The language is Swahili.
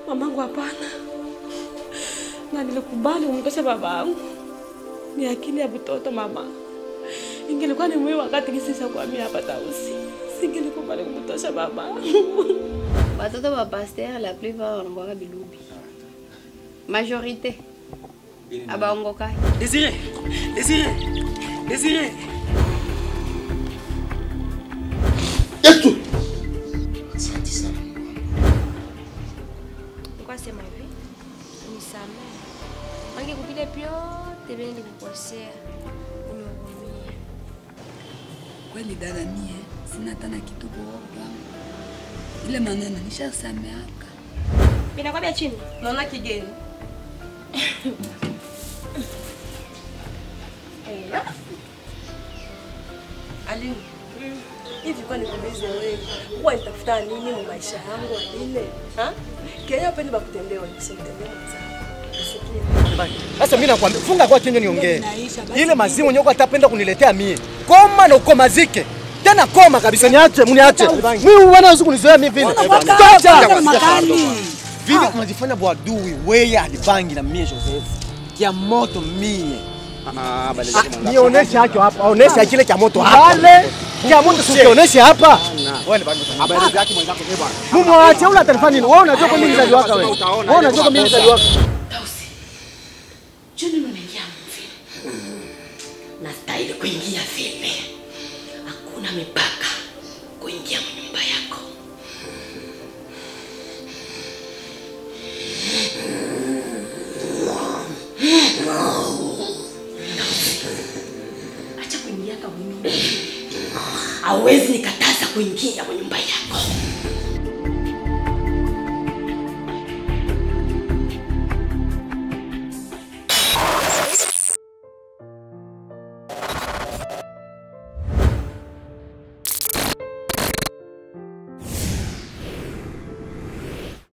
Mamangu hapana, na nilikubali kumtosha babangu. Ni akili ya mtoto mama. Ingelikuwa ni mwi wakati kisisa kuhamia hapa Tausi, singelikubali kumtosha babangu. Watoto wa pasteur la plupart wanakuwa bilubi. Majorité abaongokai. Désiré Désiré Désiré Yesu. Asante sana Mungu wangu. Nilikuwa sema hivi, unisamehe. Mange kupile vyote vile nilikukosea, unihurumie. Kweli dada, mie sina tena kitu kuoga, ile maneno nishasameaka. Vinakwambia chini. Naona kigeni. Aline, hivi kwa nikuulize wewe, huwa nitafuta nini mu maisha yangu Aline? Ha? Kenya pendi bakutendewa, nikusitendea mwenzangu. Usikie. Sasa mimi nakwambia funga kwa chenye niongee. Ile mazimu nyoko atapenda kuniletea mie. Koma na ukomazike. Tena koma kabisa niache, mniache. Mimi bwana hawezi kunizoea mimi vile. Toka vile unajifanya bwadui wewe alibangi na mie Joseph kia moto mie Nionyeshe hacho hapa, onesha kile cha moto hapa. Pale cha moto usionyeshe hapa. habari zake mwenzako eh bwana Mumwache ule atanifanya nini? Wewe unajua kwa mimi mzali wako wewe. Wewe unajua kwa mimi mzali wako. Juni unaingia mvile. Nastahili kuingia vile. Hakuna mipaka kuingia nyumba yako. Acha kuingia kwa nyumba. Hauwezi nikataza kuingia kwa nyumba yako.